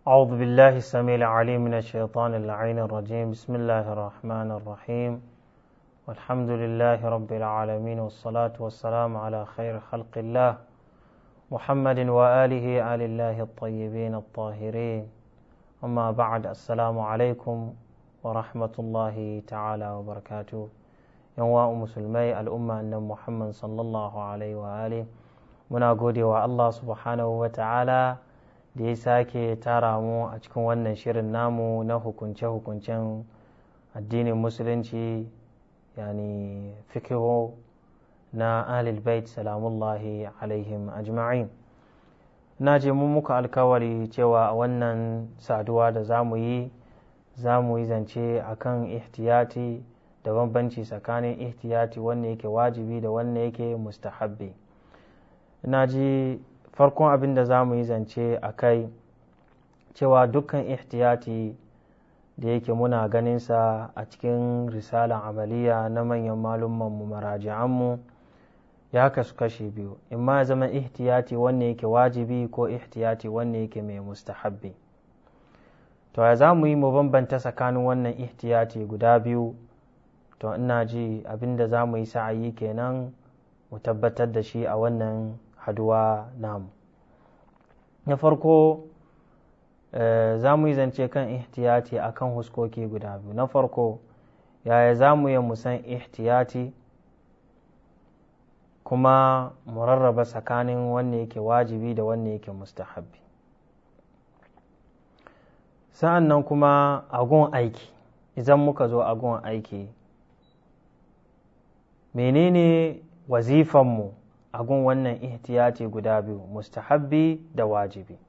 أعوذ بالله السميع العليم من الشيطان اللعين الرجيم بسم الله الرحمن الرحيم والحمد لله رب العالمين والصلاة والسلام على خير خلق الله محمد وآله آل الله الطيبين الطاهرين أما بعد السلام عليكم ورحمة الله تعالى وبركاته يوم مسلمي الأمة أن محمد صلى الله عليه وآله muna gode wa Allah subhanahu wa ta'ala da ya sake tara mu a cikin wannan shirin namu na hukunce-hukuncen addinin musulunci yani fikihu na ahlul bait salamullahi alaihim ajma'in na je mun muka alkawari cewa a wannan saduwa da za mu yi za mu yi zance a kan ihtiyati da bambanci tsakanin ihtiyati wanne yake wajibi da wanne yake mustahabbi na ji farkon abin da za mu yi zance a kai cewa dukkan ihtiyati da yake muna ganinsa a cikin risalan amaliya na manyan malummanmu maraji'anmu ya kasu kashe biyu in ma zama ihtiyati wanne yake wajibi ko ihtiyati wanne yake mai mustahabbi to ya za mu yi mu bambanta tsakanin wannan ihtiyati guda biyu to ina ji abin da za mu yi sa'ayi kenan mu tabbatar da shi a wannan haduwa namu na farko za mu yi zance kan ihtiyati a kan huskoki guda biyu na farko yaya za mu yi musan ihtiyati kuma mu rarraba tsakanin wanne yake wajibi da wanne yake mustahabbi sa'an nan kuma agun aiki idan muka zo agun aiki menene wazifanmu a gun wannan ihtiyati guda biyu mustahabbi da wajibi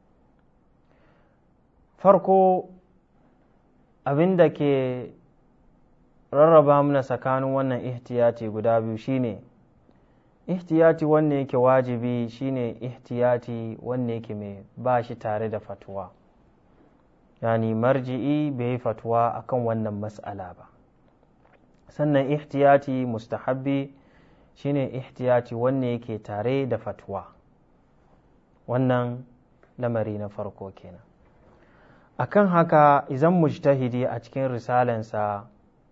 farko abin da ke rarraba mana tsakanin wannan ihtiyati guda biyu shine ihtiyati wanne yake wajibi shine ihtiyati wanne yake mai ba shi tare da fatuwa yani marji'i bai yi fatuwa akan wannan mas'ala ba sannan ihtiyati mustahabbi shine ihtiyati wanne yake tare da fatwa wannan lamari na farko kenan akan haka idan mujtahidi a cikin risalansa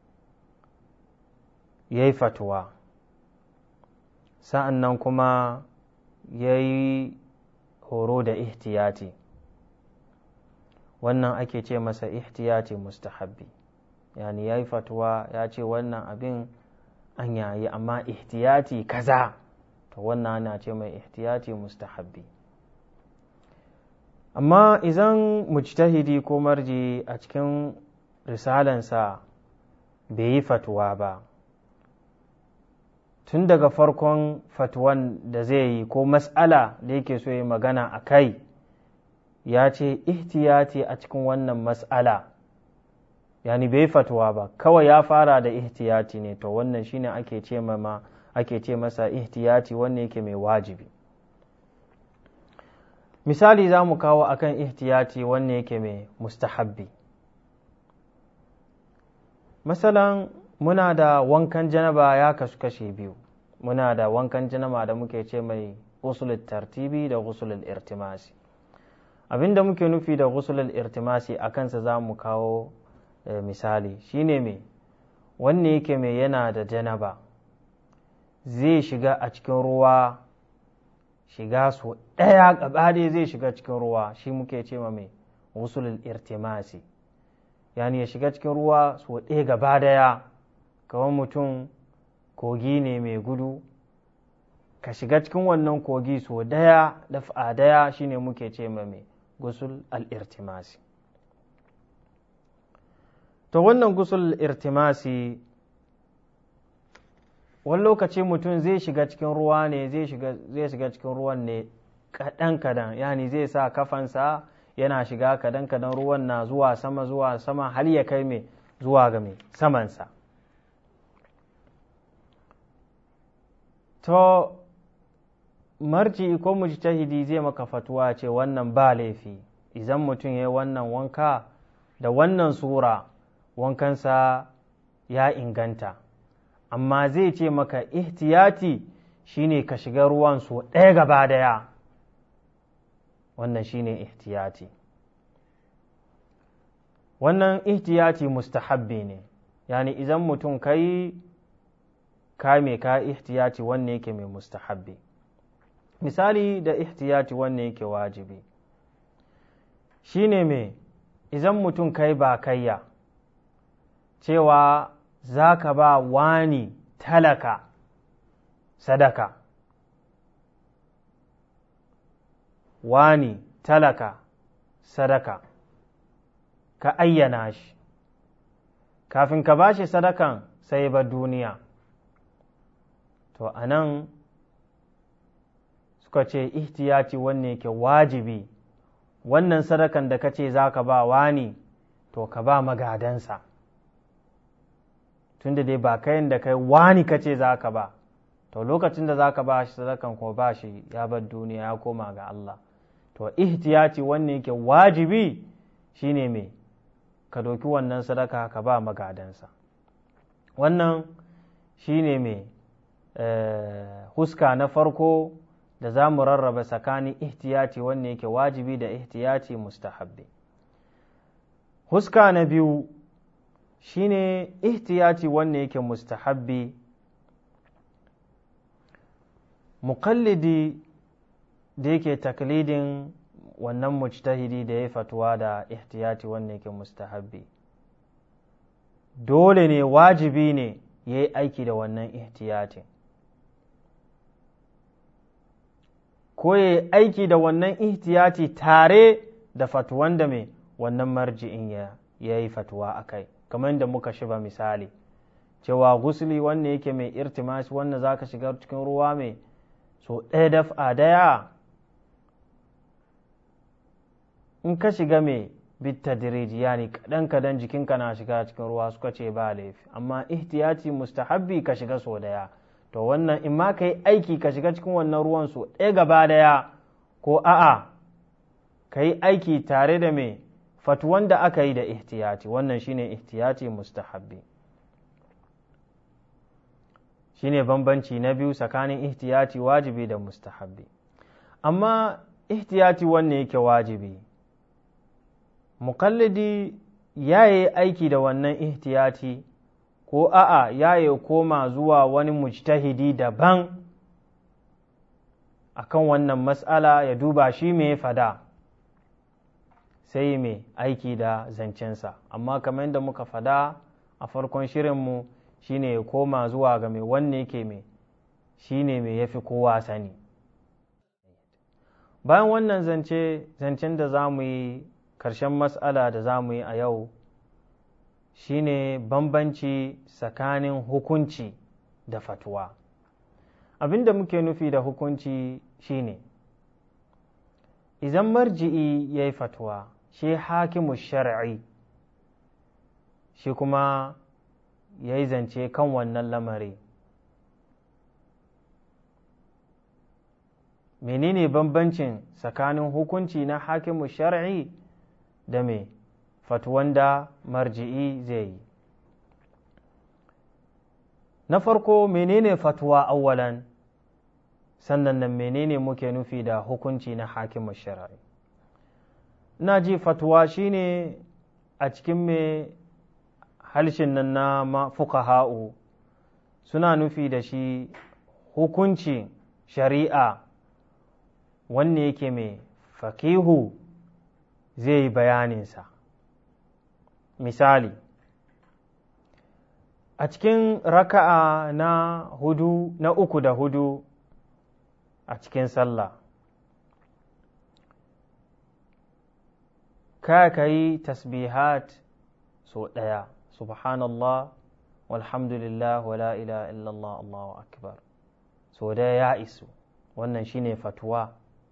ya yi fatwa sa'an nan kuma ya yi horo da ihtiyati wannan ake ce masa ihtiyati mustahabbi yani ya yi fatwa ya ce wannan abin an yayi amma ihtiyati kaza to wannan ana ce mai ihtiyati mustahabbi amma idan mujtahidi ko marji a cikin risalansa bai yi fatuwa ba tun daga farkon fatuwan da zai yi ko mas'ala da yake so yi magana a kai ya ce ihtiyati a cikin wannan mas'ala yani bai fatuwa ba kawai ya fara da ihtiyati ne to wannan shine ake ce ma ake ce masa ihtiyati wanne yake mai wajibi misali za mu kawo akan ihtiyati wanne yake mai mustahabbi masalan muna da wankan janaba ya kasu kashe biyu muna da wankan janaba da muke ce mai gusulul tartibi da gusulul irtimasi abinda muke nufi da gusulul irtimasi a kansa za mu kawo misali shine mai wanne yake mai yana da janaba zai shiga a cikin ruwa shiga so ɗaya gabaɗaya zai shiga cikin ruwa shi muke ce ma mai wusulul irtimasi yani ya shiga cikin ruwa so ɗaya gaba daya kawai mutum kogi ne mai gudu ka shiga cikin wannan kogi so daya dafa daya shine muke ce ma mai gusul al-irtimasi to wannan gusul irtimasi wani lokaci mutum zai shiga cikin ruwa ne zai shiga cikin ruwan ne kadan-kadan yani zai sa kafansa yana shiga kadan-kadan ruwan na zuwa sama zuwa sama har ya kai mai zuwa ga mai samansa to marji ko mujtahidi zai maka fatuwa ce wannan ba laifi idan mutum ya yi wannan wanka da wannan sura wankansa ya inganta amma zai ce maka ihtiyati shine ka shiga ruwan so ɗaya gaba daya wannan shine ihtiyati wannan ihtiyati mustahabbi ne yani idan mutum kai kame ka ihtiyati wanne yake mai mustahabbi misali da ihtiyati wanne yake wajibi shine mai idan mutum kai ba kayya cewa za ka ba wani talaka sadaka wani talaka sadaka ka ayyana shi kafin ka ba shi sadakan sai ba duniya to a nan suka ce ihtiyaci wanne ke wajibi wannan sadakan da ka ce za ka ba wani to ka ba magadansa tunda dai ba kayan da kai wani ka ce za ka ba to lokacin da za ka ba shi sadakan ko ba shi ya bar duniya ya koma ga Allah to ihtiyaci wanne yake wajibi shine me ka doki wannan sadaka ka ba magadansa wannan shine me huska na farko da za mu rarraba tsakanin ihtiyaci wanne yake wajibi da ihtiyaci mustahabbi huska na biyu shine ihtiyaci wanne yake mustahabbi muƙallidi da yake taklidin wannan mujtahidi da ya fatuwa da ihtiyati wanne yake mustahabbi dole ne wajibi ne ya yi aiki da wannan ihtiyatin ko ya yi aiki da wannan ihtiyati tare da fatuwan da mai wannan marji'in ya yi fatuwa a kai kamar da muka shiba misali cewa gusuli wanne yake mai irtimashi wanda za ka shiga cikin ruwa mai so ɗaya daf'a daya in ka shiga mai bitta diriji yani kaɗan kaɗan jikinka na shiga cikin ruwa suka ce ba laifi amma ihtiyaci mustahabbi ka shiga so daya to wannan in ma ka yi aiki ka shiga cikin wannan ruwan so ɗaya gaba daya ko a'a ka yi aiki tare da mai fatuwan da aka yi da ihtiyaci wannan shine ihtiyaci mustahabbi shine bambanci na biyu tsakanin ihtiyaci wajibi da mustahabbi amma ihtiyaci wanne yake wajibi mukallidi ya yi aiki da wannan ihtiyati ko a'a ya yi koma zuwa wani mujtahidi daban akan wannan matsala ya duba shi mai fada sai mai aiki da zancensa amma kamar yadda muka fada a farkon shirinmu shine ya koma zuwa ga mai wanne yake mai shine mai yafi kowa sani bayan wannan zance zancen da za mu yi karshen matsala da za mu yi a yau shine bambanci tsakanin hukunci da fatuwa abin da muke nufi da hukunci shine idan marji'i ya yi fatuwa shi hakimu shar'i shi kuma ya yi zance kan wannan lamari menene bambancin tsakanin hukunci na hakimu shar'i da me fatuwan da marji'i zai yi na farko menene fatuwa awwalan sannan nan menene muke nufi da hukunci na hakimu shar'i na ji fatuwa shine a cikin me halshin nan na fuqaha'u suna nufi da shi hukunci shari'a wanne yake mai fakihu zai yi bayaninsa misali a cikin raka'a na hudu na uku da hudu a cikin sallah ka ka yi tasbihat so ɗaya subhanallah walhamdulillah wala ila illallah allahu akbar so ɗaya ya isu wannan shine fatuwa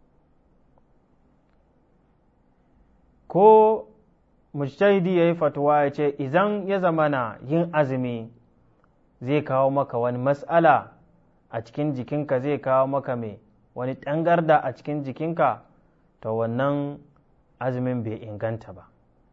ko mujtahidi ya yi fatuwa ya ce idan ya zamana yin azumi zai kawo maka wani matsala a cikin jikinka zai kawo maka mai wani ɗangarda a cikin jikinka to wannan azumin bai inganta ba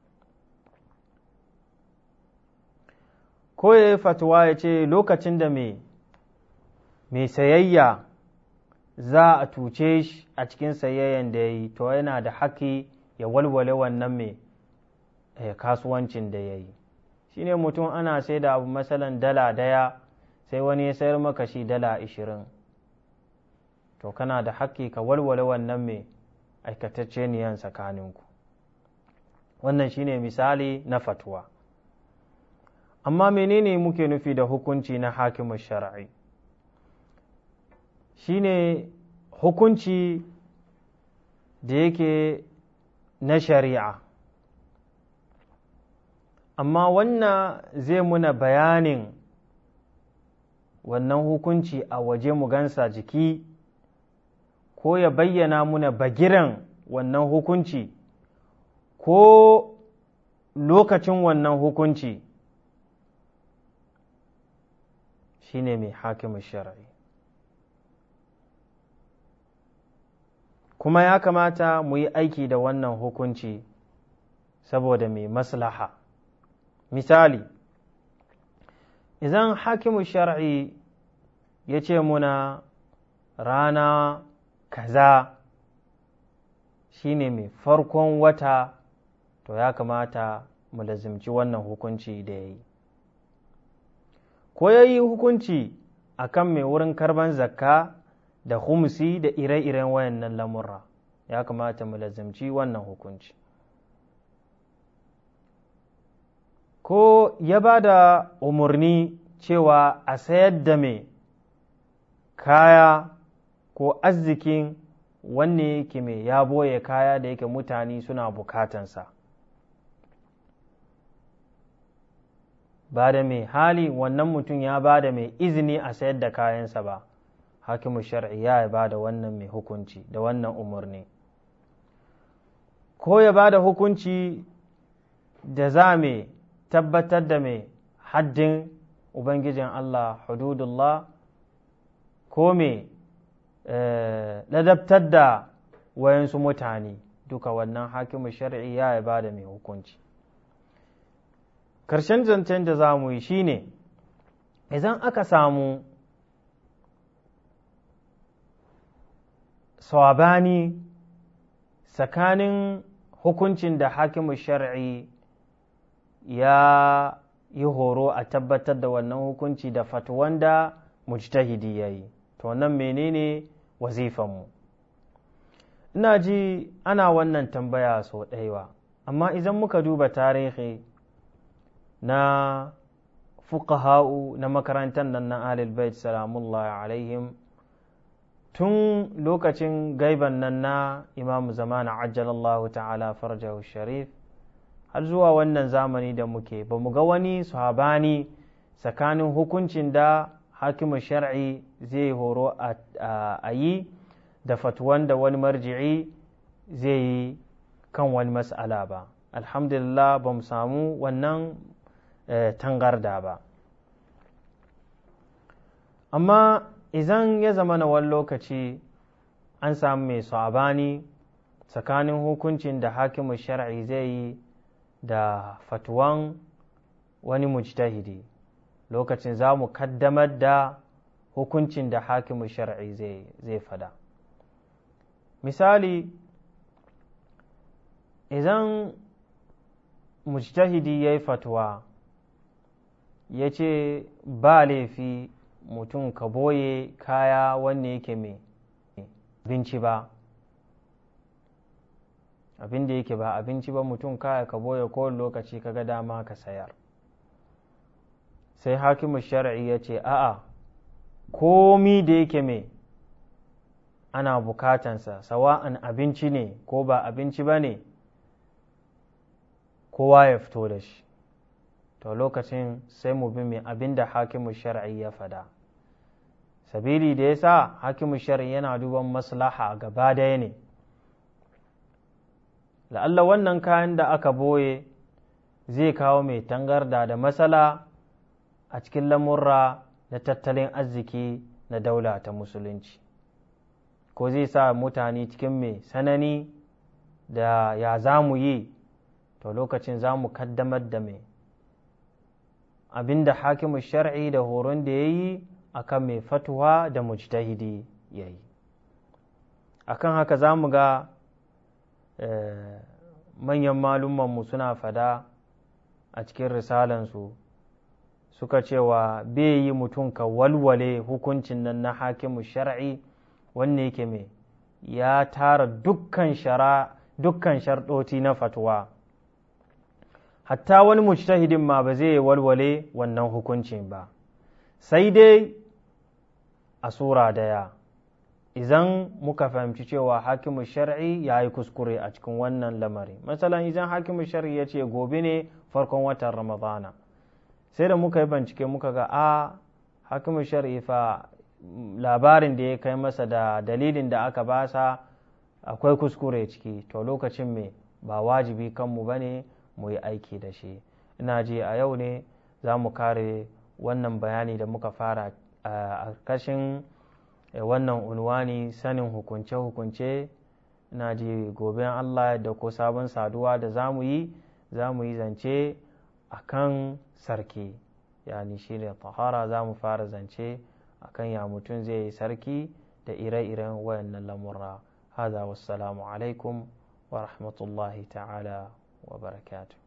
ko ya yi fatuwa ya ce lokacin da mai mai sayayya za a tuce shi a cikin sayayyan da ya yi to yana da haƙƙi ya walwale wannan mai kasuwancin da ya yi shi ne mutum ana sai da abu matsalan dala daya sai wani ya sayar maka shi dala ashirin to kana da haƙƙi ka walwale wannan mai aikatacce niyan tsakaninku wannan shine misali na fatuwa amma menene muke nufi da hukunci na hakimin shari'i shine hukunci da yake na shari'a amma wannan zai muna bayanin wannan hukunci a waje mu gansa jiki ko ya bayyana muna bagiran wannan hukunci ko lokacin wannan hukunci shine mai hakimin shari'i kuma ya kamata mu yi aiki da wannan hukunci saboda mai maslaha misali idan hakimu shar'i ya ce muna rana kaza shine mai farkon wata to ya kamata mu lazimci wannan hukunci da ya yi ko ya yi hukunci a kan mai wurin karban zakka da humsi da ire-iren wayannan lamurra ya kamata mu lazimci wannan hukunci ko ya ba da umarni cewa a sayar da mai kaya ko arzikin wanne yake mai ya boye kaya da yake mutane suna bukatansa ba da mai hali wannan mutum ya ba da mai izini a sayar da kayansa ba hakimu shar'i ya ba da wannan mai hukunci da wannan umarni ko ya ba da hukunci da za mai tabbatar da mai haddin ubangijin Allah hududullah ko mai ladabtar da wayansu mutane duka wannan hakimu shar'i ya ba da mai hukunci ƙarshen zancen da za mu yi shine idan aka samu swabani tsakanin hukuncin da hakimu shar'i ya yi horo a tabbatar da wannan hukunci da fatuwan da mujtahidi ya yi to wannan menene wazifanmu ina ji ana wannan tambaya sau ɗaiwa amma idan muka duba tarihi na fuqaha'u na makarantar nan na alil bait salamullahi alaihim tun lokacin gaiban nan na imamu zamana ajjalallahu ta'ala farjahu sharif har zuwa wannan zamani da muke ba mu ga wani sahabani tsakanin hukuncin da hakimin shar'i zai horo a yi da fatuwan da wani marji'i zai yi kan wani mas'ala ba alhamdulillah ba mu samu wannan tangarda ba amma idan ya zama na wani lokaci an samu mai sabani tsakanin hukuncin da hakimin shar'i zai yi da fatuwan wani mujtahidi lokacin za mu kaddamar da hukuncin da hakimin shar'i zai fada misali idan mujtahidi ya yi fatuwa ya ce ba laifi mutum ka boye kaya wanne yake mai abinci ba abin da yake ba abinci ba mutum kaya ka boye kowane lokaci kaga dama ka sayar sai hakimu shari'i ya ce a'a komi da yake mai ana bukatansa sawa'an abinci ne ko ba abinci ba ne kowa ya fito da shi to lokacin sai mu bi mai abin da hakimu shari'i ya fada sabili da ya sa hakimu shari'i yana duban maslaha gaba daya ne la'alla wannan kayan da aka boye zai kawo mai tangarda da matsala a cikin lamurra na tattalin arziki na daula ta musulunci ko zai sa mutane cikin mai sanani da ya za mu yi to lokacin za mu kaddamar da mai abinda hakimu shar'i da horon da ya yi a kan mai fatuwa da mujtahidi ya yi akan haka za mu ga manyan malumanmu suna fada a cikin risalansu suka cewa bai yi mutum ka walwale hukuncin nan na hakimu shar'i wanne yake mai ya tara dukkan shara dukkan sharɗoti na fatuwa hatta wani mujtahidin ma ba zai walwale wannan hukuncin ba sai dai a sura daya idan muka fahimci cewa hakimu shar'i ya yi kuskure a cikin wannan lamari matsalan idan hakimu shar'i ya ce gobe ne farkon watan ramadana sai da muka yi bincike muka ga a hakimu shar'i fa labarin da ya kai masa da dalilin da aka basa akwai kuskure ciki to lokacin me ba wajibi kanmu ba ne mu yi aiki da shi ina ji a yau ne za mu kare wannan bayani da muka fara a kashin wannan unwani sanin hukunce-hukunce ina ji gobe Allah da ko sabon saduwa da za mu yi za mu yi zance a kan sarki yani shi ne tahara za mu fara zance a kan ya mutum zai yi sarki da ire-iren wayannan lamurra haza wassalamu alaikum wa rahmatullahi ta'ala wa barakatuh